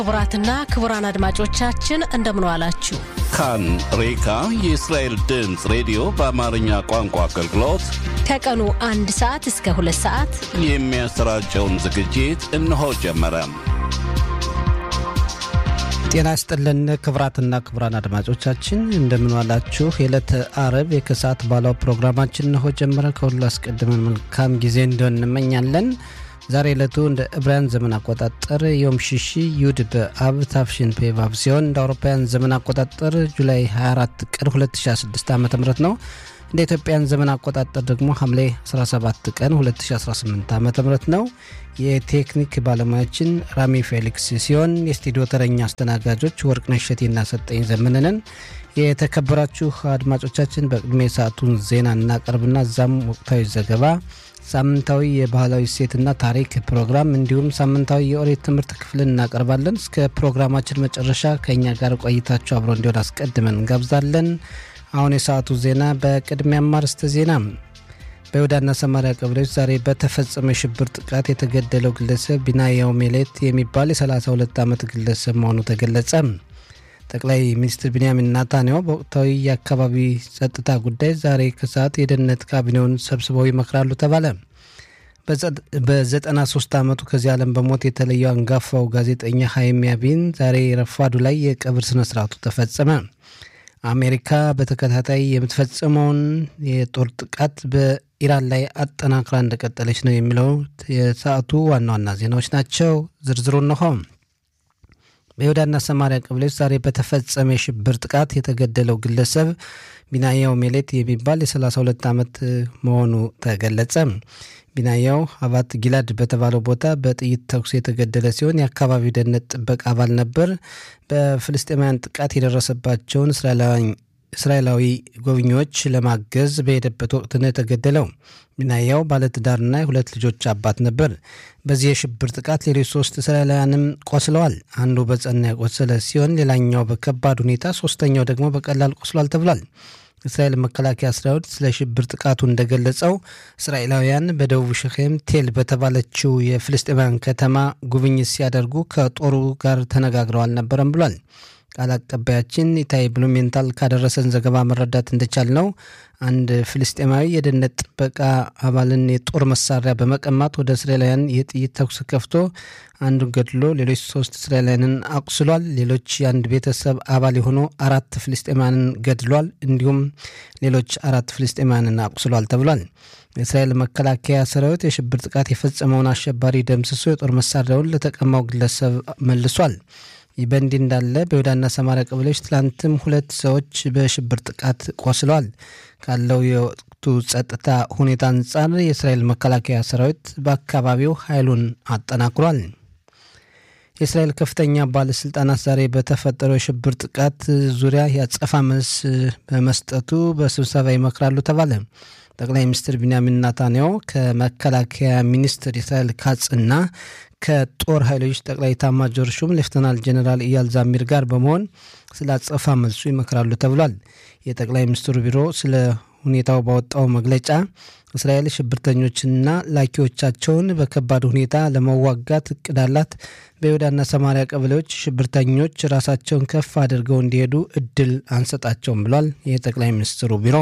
ክቡራትና ክቡራን አድማጮቻችን እንደምን ዋላችሁ። ካን ሬካ የእስራኤል ድምፅ ሬዲዮ በአማርኛ ቋንቋ አገልግሎት ከቀኑ አንድ ሰዓት እስከ ሁለት ሰዓት የሚያሰራጨውን ዝግጅት እነሆ ጀመረ። ጤና ይስጥልን ክቡራትና ክቡራን አድማጮቻችን እንደምን ዋላችሁ። የዕለተ አረብ የከሰዓት ባለው ፕሮግራማችን እነሆ ጀመረ። ከሁሉ አስቀድመን መልካም ጊዜ እንዲሆን እንመኛለን። ዛሬ ዕለቱ እንደ ዕብራውያን ዘመን አቆጣጠር ዮም ሽሺ ዩድ በአብ ታፍሽን ፔቫብ ሲሆን እንደ አውሮፓውያን ዘመን አቆጣጠር ጁላይ 24 ቀን 2016 ዓ ም ነው። እንደ ኢትዮጵያን ዘመን አቆጣጠር ደግሞ ሐምሌ 17 ቀን 2018 ዓ ም ነው። የቴክኒክ ባለሙያችን ራሚ ፌሊክስ ሲሆን የስቱዲዮ ተረኛ አስተናጋጆች ወርቅነሽ እሸቴና ሰጠኝ ዘመንንን። የተከበራችሁ አድማጮቻችን በቅድሜ ሰዓቱን ዜና እናቀርብና እዛም ወቅታዊ ዘገባ ሳምንታዊ የባህላዊ እሴትና ታሪክ ፕሮግራም እንዲሁም ሳምንታዊ የኦሪት ትምህርት ክፍልን እናቀርባለን። እስከ ፕሮግራማችን መጨረሻ ከእኛ ጋር ቆይታችሁ አብሮ እንዲሆን አስቀድመን እንጋብዛለን። አሁን የሰዓቱ ዜና በቅድሚያ አርዕስተ ዜና። በይሁዳና ሰማሪያ ቀበሌዎች ዛሬ በተፈጸመ የሽብር ጥቃት የተገደለው ግለሰብ ቢናያው ሜሌት የሚባል የ32 ዓመት ግለሰብ መሆኑ ተገለጸ። ጠቅላይ ሚኒስትር ቢንያሚን ናታንያሁ በወቅታዊ የአካባቢ ጸጥታ ጉዳይ ዛሬ ከሰዓት የደህንነት ካቢኔውን ሰብስበው ይመክራሉ ተባለ። በ93 ዓመቱ ከዚህ ዓለም በሞት የተለየው አንጋፋው ጋዜጠኛ ሀይም ያቢን ዛሬ ረፋዱ ላይ የቀብር ስነ ስርዓቱ ተፈጸመ። አሜሪካ በተከታታይ የምትፈጽመውን የጦር ጥቃት በኢራን ላይ አጠናክራ እንደቀጠለች ነው የሚለው የሰዓቱ ዋና ዋና ዜናዎች ናቸው። ዝርዝሩ እነሆ። በይሁዳና ሰማሪያ ቀበሌዎች ዛሬ በተፈጸመ የሽብር ጥቃት የተገደለው ግለሰብ ቢናያው ሜሌት የሚባል የ32 ዓመት መሆኑ ተገለጸ። ቢናያው አባት ጊላድ በተባለው ቦታ በጥይት ተኩስ የተገደለ ሲሆን የአካባቢው ደህንነት ጥበቃ አባል ነበር። በፍልስጤማውያን ጥቃት የደረሰባቸውን እስራኤላዊ ጎብኚዎች ለማገዝ በሄደበት ወቅት ነው የተገደለው። ቢናያው ባለትዳርና የሁለት ልጆች አባት ነበር። በዚህ የሽብር ጥቃት ሌሎች ሶስት እስራኤላውያንም ቆስለዋል። አንዱ በጸና የቆሰለ ሲሆን ሌላኛው በከባድ ሁኔታ፣ ሶስተኛው ደግሞ በቀላል ቆስሏል ተብሏል። እስራኤል መከላከያ ሰራዊት ስለ ሽብር ጥቃቱ እንደገለጸው እስራኤላውያን በደቡብ ሸኼም ቴል በተባለችው የፍልስጤማውያን ከተማ ጉብኝት ሲያደርጉ ከጦሩ ጋር ተነጋግረው አልነበረም ብሏል። ቃል አቀባያችን ኢታይ ብሉሜንታል ካደረሰን ዘገባ መረዳት እንደቻል ነው አንድ ፍልስጤማዊ የደህንነት ጥበቃ አባልን የጦር መሳሪያ በመቀማት ወደ እስራኤላውያን የጥይት ተኩስ ከፍቶ አንዱን ገድሎ ሌሎች ሶስት እስራኤላውያንን አቁስሏል። ሌሎች የአንድ ቤተሰብ አባል የሆኑ አራት ፍልስጤማውያንን ገድሏል። እንዲሁም ሌሎች አራት ፍልስጤማውያንን አቁስሏል ተብሏል። የእስራኤል መከላከያ ሰራዊት የሽብር ጥቃት የፈጸመውን አሸባሪ ደምስሶ የጦር መሳሪያውን ለተቀማው ግለሰብ መልሷል። ይህ በእንዲህ እንዳለ በይሁዳና ሰማሪያ ቀበሌዎች ትላንትም ሁለት ሰዎች በሽብር ጥቃት ቆስለዋል። ካለው የወቅቱ ጸጥታ ሁኔታ አንጻር የእስራኤል መከላከያ ሰራዊት በአካባቢው ኃይሉን አጠናክሯል። የእስራኤል ከፍተኛ ባለስልጣናት ዛሬ በተፈጠረው የሽብር ጥቃት ዙሪያ ያጸፋ መልስ በመስጠቱ በስብሰባ ይመክራሉ ተባለ። ጠቅላይ ሚኒስትር ቢንያሚን ናታንያሁ ከመከላከያ ሚኒስትር እስራኤል ካጽና ከጦር ኃይሎች ጠቅላይ ኤታማዦር ሹም ሌፍተናል ጀኔራል ኢያል ዛሚር ጋር በመሆን ስለ አጸፋ መልሱ ይመክራሉ ተብሏል። የጠቅላይ ሚኒስትሩ ቢሮ ስለ ሁኔታው ባወጣው መግለጫ እስራኤል ሽብርተኞችንና ላኪዎቻቸውን በከባድ ሁኔታ ለመዋጋት እቅድ አላት። በይሁዳና ሰማሪያ ቀበሌዎች ሽብርተኞች ራሳቸውን ከፍ አድርገው እንዲሄዱ እድል አንሰጣቸውም ብሏል የጠቅላይ ሚኒስትሩ ቢሮ።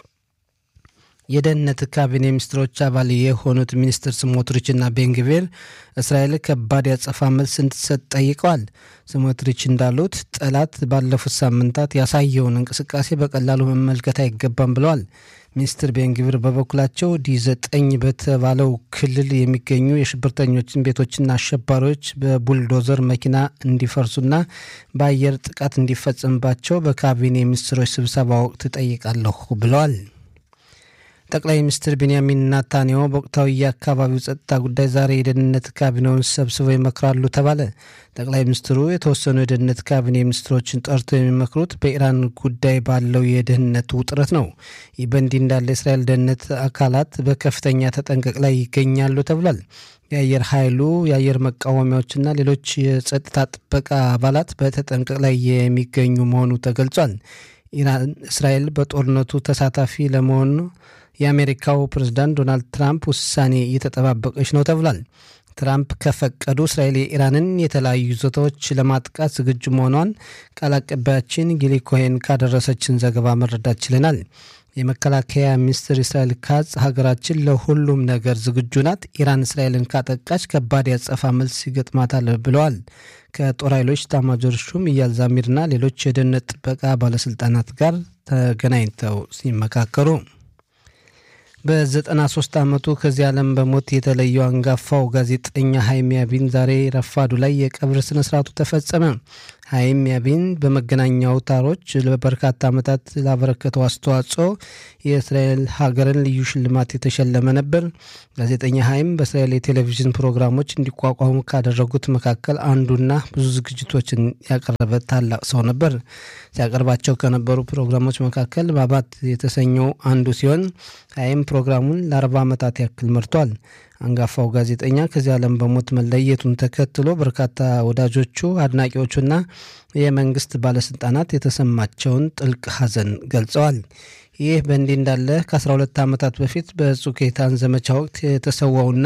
የደህንነት ካቢኔ ሚኒስትሮች አባል የሆኑት ሚኒስትር ስሞትሪችና ቤንግቬር እስራኤል ከባድ ያጸፋ መልስ እንድትሰጥ ጠይቀዋል። ስሞትሪች እንዳሉት ጠላት ባለፉት ሳምንታት ያሳየውን እንቅስቃሴ በቀላሉ መመልከት አይገባም ብለዋል። ሚኒስትር ቤንግቪር በበኩላቸው ዲ ዘጠኝ በተባለው ክልል የሚገኙ የሽብርተኞችን ቤቶችና አሸባሪዎች በቡልዶዘር መኪና እንዲፈርሱና በአየር ጥቃት እንዲፈጸምባቸው በካቢኔ ሚኒስትሮች ስብሰባ ወቅት ጠይቃለሁ ብለዋል። ጠቅላይ ሚኒስትር ቢንያሚን ናታንያሁ በወቅታዊ የአካባቢው ጸጥታ ጉዳይ ዛሬ የደህንነት ካቢኔውን ሰብስበው ይመክራሉ ተባለ። ጠቅላይ ሚኒስትሩ የተወሰኑ የደህንነት ካቢኔ ሚኒስትሮችን ጠርተው የሚመክሩት በኢራን ጉዳይ ባለው የደህንነት ውጥረት ነው። ይህ በእንዲህ እንዳለ የእስራኤል ደህንነት አካላት በከፍተኛ ተጠንቀቅ ላይ ይገኛሉ ተብሏል። የአየር ኃይሉ የአየር መቃወሚያዎችና ሌሎች የጸጥታ ጥበቃ አባላት በተጠንቀቅ ላይ የሚገኙ መሆኑ ተገልጿል። ኢራን እስራኤል በጦርነቱ ተሳታፊ ለመሆኑ የአሜሪካው ፕሬዝዳንት ዶናልድ ትራምፕ ውሳኔ እየተጠባበቀች ነው ተብሏል። ትራምፕ ከፈቀዱ እስራኤል የኢራንን የተለያዩ ይዞታዎች ለማጥቃት ዝግጁ መሆኗን ቃል አቀባያችን ጊሊ ኮሄን ካደረሰችን ዘገባ መረዳት ችለናል። የመከላከያ ሚኒስትር እስራኤል ካጽ ሀገራችን ለሁሉም ነገር ዝግጁ ናት፣ ኢራን እስራኤልን ካጠቃች ከባድ ያጸፋ መልስ ይገጥማታል ብለዋል። ከጦር ኃይሎች ኤታማዦር ሹም ኢያል ዛሚርና ሌሎች የደህንነት ጥበቃ ባለስልጣናት ጋር ተገናኝተው ሲመካከሩ በ93 ዓመቱ ከዚህ ዓለም በሞት የተለየው አንጋፋው ጋዜጠኛ ሀይም ያቢን ዛሬ ረፋዱ ላይ የቀብር ስነ ስርዓቱ ተፈጸመ። ሀይም ያቢን በመገናኛ አውታሮች ለበርካታ ዓመታት ላበረከተው አስተዋጽኦ የእስራኤል ሀገርን ልዩ ሽልማት የተሸለመ ነበር። ጋዜጠኛ ሀይም በእስራኤል የቴሌቪዥን ፕሮግራሞች እንዲቋቋሙ ካደረጉት መካከል አንዱና ብዙ ዝግጅቶችን ያቀረበ ታላቅ ሰው ነበር። ሲያቀርባቸው ከነበሩ ፕሮግራሞች መካከል ባባት የተሰኘው አንዱ ሲሆን ሀይም ፕሮግራሙን ለአርባ ዓመታት ያክል መርቷል። አንጋፋው ጋዜጠኛ ከዚህ ዓለም በሞት መለየቱን ተከትሎ በርካታ ወዳጆቹ፣ አድናቂዎቹና የመንግስት ባለስልጣናት የተሰማቸውን ጥልቅ ሐዘን ገልጸዋል። ይህ በእንዲህ እንዳለ ከ12 ዓመታት በፊት በጹኬታን ዘመቻ ወቅት የተሰዋውና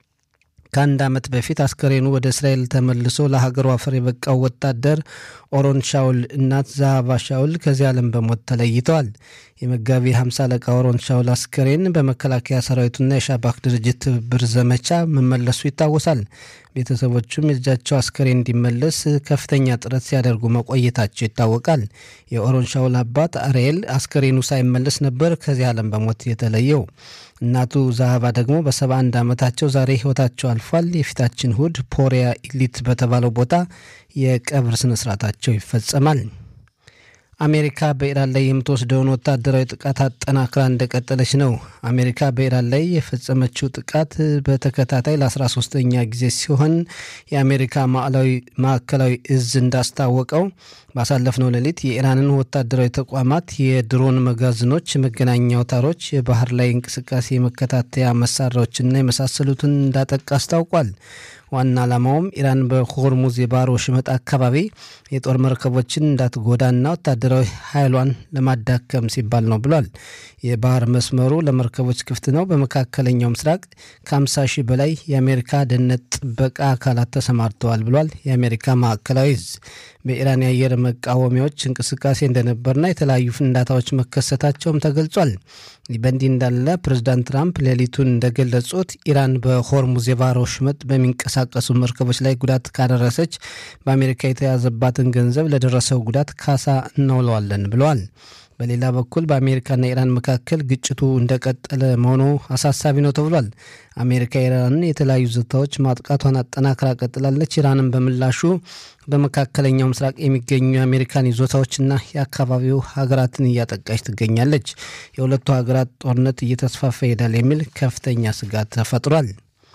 ከአንድ ዓመት በፊት አስከሬኑ ወደ እስራኤል ተመልሶ ለሀገሩ አፈር የበቃው ወታደር ኦሮን ሻውል እናት ዛሃባ ሻውል ከዚህ ዓለም በሞት ተለይተዋል። የመጋቢ 50 አለቃ ኦሮን ሻውል አስከሬን በመከላከያ ሰራዊቱና የሻባክ ድርጅት ትብብር ዘመቻ መመለሱ ይታወሳል። ቤተሰቦቹም የልጃቸው አስከሬን እንዲመለስ ከፍተኛ ጥረት ሲያደርጉ መቆየታቸው ይታወቃል። የኦሮን ሻውል አባት አርኤል አስከሬኑ ሳይመለስ ነበር ከዚህ ዓለም በሞት የተለየው። እናቱ ዛሃባ ደግሞ በ71 ዓመታቸው ዛሬ ህይወታቸው አልፏል። የፊታችን እሁድ ፖሪያ ኢሊት በተባለው ቦታ የቀብር ስነስርዓታቸው ይፈጸማል። አሜሪካ በኢራን ላይ የምትወስደውን ወታደራዊ ጥቃት አጠናክራ እንደቀጠለች ነው። አሜሪካ በኢራን ላይ የፈጸመችው ጥቃት በተከታታይ ለ13ኛ ጊዜ ሲሆን የአሜሪካ ማዕከላዊ እዝ እንዳስታወቀው ባሳለፍነው ሌሊት የኢራንን ወታደራዊ ተቋማት፣ የድሮን መጋዘኖች፣ መገናኛ አውታሮች፣ የባህር ላይ እንቅስቃሴ የመከታተያ መሳሪያዎችና የመሳሰሉትን እንዳጠቃ አስታውቋል። ዋና ዓላማውም ኢራን በሆርሙዝ የባህር ወሽመጥ አካባቢ የጦር መርከቦችን እንዳትጎዳና ወታደራዊ ኃይሏን ለማዳከም ሲባል ነው ብሏል። የባህር መስመሩ ለመርከቦች ክፍት ነው። በመካከለኛው ምስራቅ ከ50 ሺህ በላይ የአሜሪካ ደህንነት ጥበቃ አካላት ተሰማርተዋል ብሏል። የአሜሪካ ማዕከላዊ እዝ በኢራን የአየር መቃወሚያዎች እንቅስቃሴ እንደነበርና የተለያዩ ፍንዳታዎች መከሰታቸውም ተገልጿል። በእንዲህ እንዳለ ፕሬዚዳንት ትራምፕ ሌሊቱን እንደገለጹት ኢራን በሆርሙዝ የባህር ወሽመጥ በሚንቀሳቀሱ መርከቦች ላይ ጉዳት ካደረሰች በአሜሪካ የተያዘባትን ገንዘብ ለደረሰው ጉዳት ካሳ እናውለዋለን ብለዋል። በሌላ በኩል በአሜሪካና ኢራን መካከል ግጭቱ እንደቀጠለ መሆኑ አሳሳቢ ነው ተብሏል። አሜሪካ ኢራንን የተለያዩ ይዞታዎች ማጥቃቷን አጠናክራ ቀጥላለች። ኢራንን በምላሹ በመካከለኛው ምስራቅ የሚገኙ የአሜሪካን ይዞታዎችና የአካባቢው ሀገራትን እያጠቃች ትገኛለች። የሁለቱ ሀገራት ጦርነት እየተስፋፋ ይሄዳል የሚል ከፍተኛ ስጋት ተፈጥሯል።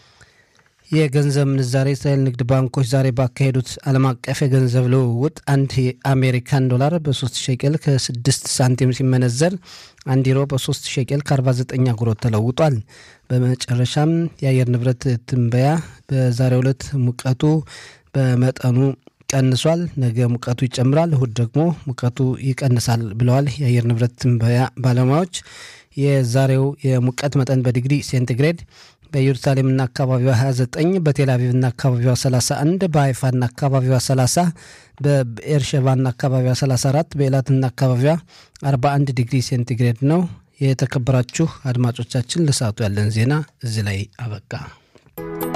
የገንዘብ ምንዛሬ እስራኤል ንግድ ባንኮች ዛሬ ባካሄዱት ዓለም አቀፍ የገንዘብ ልውውጥ አንድ የአሜሪካን ዶላር በ3 ሸቄል ከ6 ሳንቲም ሲመነዘር አንድ ዩሮ በ3 ሸቄል ከ49 አጉሮት ተለውጧል። በመጨረሻም የአየር ንብረት ትንበያ በዛሬው ዕለት ሙቀቱ በመጠኑ ቀንሷል። ነገ ሙቀቱ ይጨምራል፣ እሁድ ደግሞ ሙቀቱ ይቀንሳል ብለዋል የአየር ንብረት ትንበያ ባለሙያዎች። የዛሬው የሙቀት መጠን በዲግሪ ሴንቲግሬድ በኢየሩሳሌምና አካባቢዋ 29 በቴልአቪቭና አካባቢዋ 31 በሀይፋና አካባቢዋ 30 በኤርሸባና አካባቢዋ 34 በኤላትና አካባቢዋ 41 ዲግሪ ሴንቲግሬድ ነው። የተከበራችሁ አድማጮቻችን ለሰዓቱ ያለን ዜና እዚህ ላይ አበቃ።